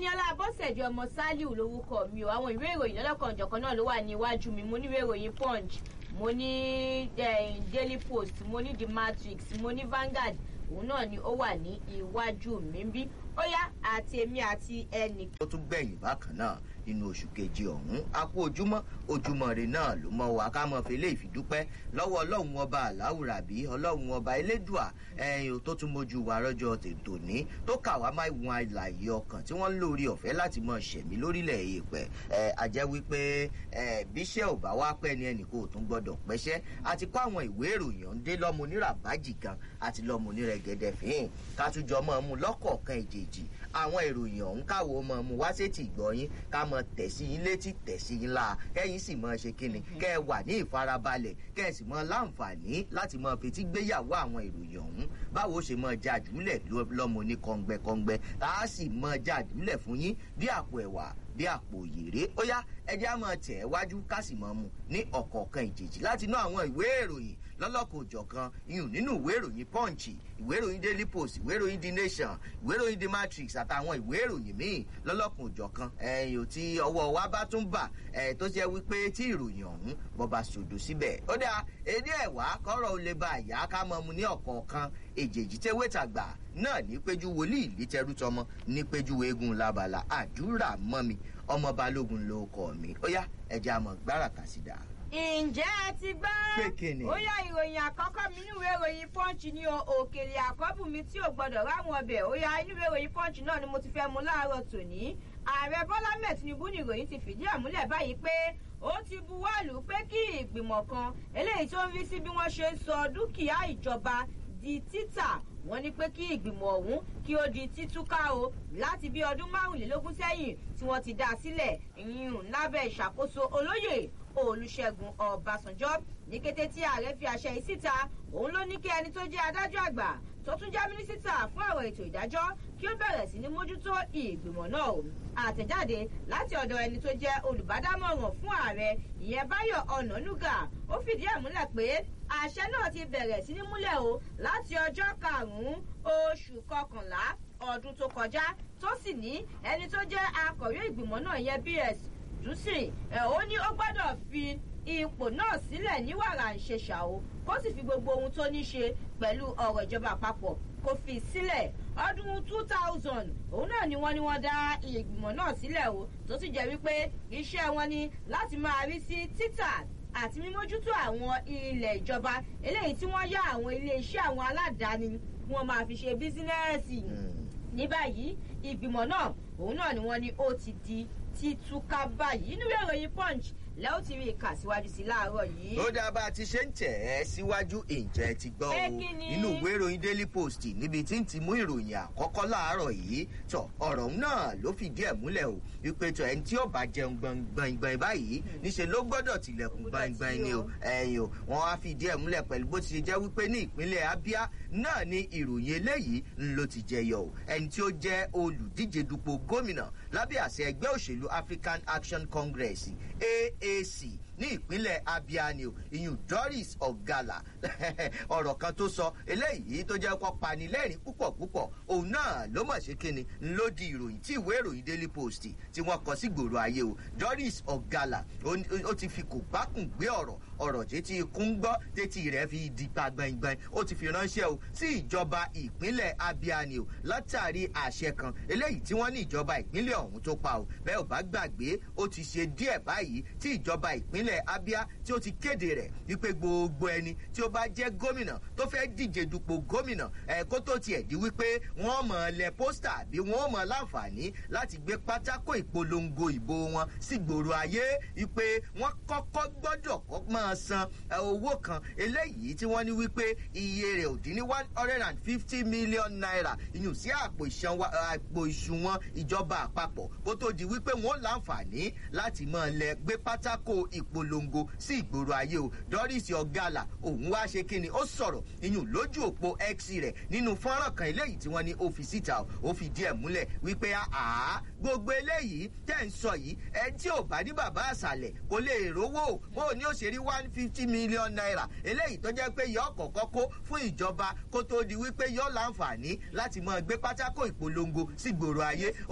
ẹniọlá abọ́sẹ̀dé ọmọ saliu lórúkọ mi o àwọn ìwé ìròyìn lọ́lọ́kanòjọ̀kan náà ló wà ní iwájú mi mo ní ìwé ìròyìn punch mo ní daily post mo ní the matrix mo ní vanguard òun náà ni ó wà ní iwájú mi bí ó yá àti èmi àti ẹnì. ó tún gbẹ̀yìn bákan náà nínú oṣù kejì ọ̀hún a kú ojúmọ́ ojúmọ́ rẹ̀ náà ló mọ wá ká mọ̀ fi lè fìdúpẹ́ lọ́wọ́ ọlọ́run ọba aláwùrà bí ọlọ́run ọba elédùà ẹ̀yìn tó tún mójú wa rọ́jọ́ tètò ní tó kà wá máa wọn àlàyé ọkàn tí wọ́n ń lórí ọ̀fẹ́ láti mọ ṣẹ̀mí lórílẹ̀ èèpẹ̀ ẹ̀ àjẹ́ wípé ẹ̀ bíṣẹ́ ò bá wá pẹ́ ni ẹnì kò tún gbọ́dọ̀ pẹ́ṣẹ́ àti kó àwọn ìwé ìròyìn ọ̀hún dé lọ́mọ oníràbájì kan àti lọ́mọ onírẹ̀gẹ̀dẹ̀ fín kátújọ mọ́ mú lọ́kọ̀ọ̀kan ìjèjì àwọn ìròyìn ọ̀hún káwo mọ́ mú wá sétí ìgbọ́yín ká mọ tẹ̀sí yín létí tẹ̀sí yín la kẹ́yìn sì mọ ṣe kíni kẹ́ ẹ wà ní ìfarabalẹ̀ kẹ́ ẹ sì mọ láǹfààní láti mọ fetí gbéyàwó àwọn ìròyìn ọ̀hún báwo ṣe mọ jàdúlẹ̀ lọ́mọ ní kọ́ngbẹ́kọ́ngbẹ́ tá a sì mọ jàdúlẹ̀ fún yín bí àpò ẹ̀wà bí àpò òyèrè ó yá ẹjẹ́ á máa tẹ̀ ẹ́ wájú ká sì máa mú ní ọ̀kọ̀ọ̀kan ìjèjì láti ná àwọn ìwé ìròyìn lọ́lọ́kọ̀ òjọ̀kan iyùn nínú ìwé ìròyìn punch ìwé ìròyìn daily post ìwé ìròyìn the nation ìwé ìròyìn the matrix àtàwọn ìwé ìròyìn míì lọ́lọ́kọ̀ òjọ̀kan ẹ̀yìn ò tí ọwọ́ wa bá tún bà ẹ̀ tó jẹ́ wípé tí ìròyìn ọ̀hún bọ́ bá sòdò síbẹ̀ ó dáa èdè ẹ̀wá kọ́rọ̀ ó lè ba àyà ká mọ́ mu ní ọ̀kọ̀ọ̀kan èjèèjì tẹ́wé tàgbà náà ní péjú wòlíì lítẹrú tọmọ ní péjú eégún labala àdúrà mọ́ mi ọmọ balógun ló kọ mi ó yá ẹja àmọ gbára kàsídà. ǹjẹ́ ẹ ti gbọ́? Pé kíni? ó yá ìròyìn àkọ́kọ́ mi nínú ìwé ìròyìn punch ni o òkèlè àkọ́bù mi tí ò gbọ́dọ̀ ráwọn ọbẹ̀ ó yá inú ìwé ìròyìn punch náà ni mo ti fẹ́ mu láàárọ̀ tòní. ààrẹ bọ́lá mẹ́ẹ̀ tinubu ní ìròyìn ti fìdí ẹ̀ múlẹ̀ báyìí pé ó ti buwọ́lù pé kí ìgbìmọ̀ kan eléyìí tó ń rí sí bí wọ́n ṣe ń sọ dúkìá ìjọba di títà wọ́n ní pé kí ìgbìmọ̀ ọ̀hún kí ó di títúká o láti bí ọdún márùnlélógún sẹ́yìn tí wọ́n ti dá a sílẹ̀ ìyún lábẹ́ ìṣàkóso olóyè olùṣègùn ọbàṣánjọ́ ní kété tí ààrẹ fi àṣẹ yìí síta òun ló ní kí ẹni tó jẹ́ adájọ́ àgbà tó tún jẹ́ mínísítà fún ọ̀rọ̀ ètò ìdájọ́ kí ó bẹ̀rẹ̀ sí ní mójútó ìgbìmọ̀ náà o àtẹ̀jáde láti ọ̀dọ̀ ẹni tó jẹ́ olùbádámọ̀ràn fún ààrẹ ìyẹn báyọ̀ ọ̀nànúgà ó fìdí ẹ̀ múlẹ̀ pé àṣẹ náà ti bẹ̀rẹ̀ sí ní múlẹ̀ o láti ọjọ́ karùn-ún oṣù kọkànlá ọdún tó kọjá tó sì ní ẹni tó jẹ́ akọ̀wé ìgbìmọ̀ náà yẹn bs dùsìn ẹ̀ ó ní ó gbọ́dọ̀ fi ipò náà sílẹ̀ ní wàrà ìṣẹ̀ṣà o kó sì fi gbogbo ohun tó ní ṣe pẹ̀lú ọ̀rọ̀ ìjọba àpapọ̀ kó fi sílẹ̀ ọdún two thousand òun náà ni wọ́n ní wọ́n dá ìgbìmọ̀ náà sílẹ̀ o tó sì jẹ́ wípé iṣẹ́ wọn ni láti máa rí sí títà àti mímójútó àwọn ilẹ̀ ìjọba eléyìí tí wọ́n yá àwọn iléeṣẹ́ àwọn aládàáni kí wọ́n máa fi ṣe bísínẹ́ẹ̀sì ní báyìí ìgbìmọ̀ náà òun náà ni wọ́n ní ó ti di títúká báyìí nínú ìròyìn punch lẹ́ ó ti rí i kà síwájú sí láàárọ̀ yìí. ó dáa bá a ti ṣe ń tẹ̀ ẹ́ síwájú ìjẹ́ ti gbọ́ o Pé kí ni? nínú ìwé ìròyìn daily post níbi tí ń ti mú ìròyìn àkọ́kọ́ láàárọ̀ yìí tọ̀ ọ̀rọ̀ náà ló fìdí ẹ̀ múlẹ̀ o wípé tọ̀ ẹni tí ó bá jẹun gbọ̀ngbọ̀ngbọ̀n báyìí níṣẹ́ ló gbọ́dọ̀ tilẹ̀kùn Gbọ́dọ̀ tí gbọ̀ngbọ̀n ni o o. ẹ̀yìn o wọ́n á fìdí ẹ̀ múlẹ̀ pẹ̀lú bó ti ṣe jẹ́ wípé ní ìpínlẹ̀ abia náà ni ìròyìn eléyìí ń ló ti jẹyọ o ẹni tí ó jẹ́ olùdíje dupò gómìnà lábẹ́ àṣẹ ẹgbẹ́ òṣèlú african action congress aac ní ìpínlẹ̀ abia ni o ìyún doris ọ̀gálà ọ̀rọ̀ kan tó sọ eléyìí tó jẹ́ kó panilẹ́rìn púpọ̀ púpọ̀ òun náà ló mọ̀ ṣe kíni ló di ìròyìn tí ìwé ìròyìn daily post tí wọ́n kọ sí gbòòrò ayé o doris ọ̀gálà ó- ó ti fi kò bákùn gbé ọ̀rọ̀ ọ̀rọ̀ tètè ikú ń gbọ́ tètè rẹ̀ fi di pa gbẹngbẹng ó ti fi ránṣẹ́ o sí ìjọba ìpínlẹ̀ abia ni o látàrí àṣẹ kan eléyìí tí wọ́n ní ìjọba ìpínlẹ̀ ọ̀hún tó pa o bẹ́ẹ̀ ò bá gbàgbé ó ti ṣe díẹ̀ báyìí tí ìjọba ìpínlẹ̀ abia tí ó ti kéde rẹ̀ wípé gbogbo ẹni tí ó bá jẹ́ gómìnà tó fẹ́ díje dupò gómìnà ẹ̀ kó tó tiẹ̀ di wípé wọ́n mọ̀ lẹ pósítà àbí wọ́n mọ̀ láǹfààní láti gbé pátákó ìpolongo ìbò wọn sí gbòòrò ayé wípé wọ́n kọ́kọ́ gbọ́dọ̀ kọ́ máa san ẹ, owó kan eléyìí tí wọ́n ní wípé iye rẹ̀ ò dín ní one hundred and fifty million naira ìyún sí àpò ìṣanwó àpò ìṣùwọ̀n ìjọba àpapọ̀ kó tó di wípé wọ́n láǹfààní láti máa lẹ gbé pátákó ìpolongo sí ìgboro ayé o doris ọgálà òun wá ṣe kíni ó sọ̀rọ̀ ìyún lójú òpó x rẹ̀ nínú fọ́nrán kan eléyìí tí wọ́n ní ó fi síta o ó fi díẹ̀ múlẹ̀ wípé àá gbogbo eléyìí tẹ̀ ń sọ yìí ẹ tí ò bá ní bàbá àṣàlẹ̀ kò lè rówó bó o ní ó ṣe rí one fifty million naira eléyìí tó jẹ́ pé yọ ọ̀kọ̀ọ̀kan kó fún ìjọba kó tó di wípé yọ láǹfààní láti máa gbé pátákó ìpolongo sí gbòòrò ayé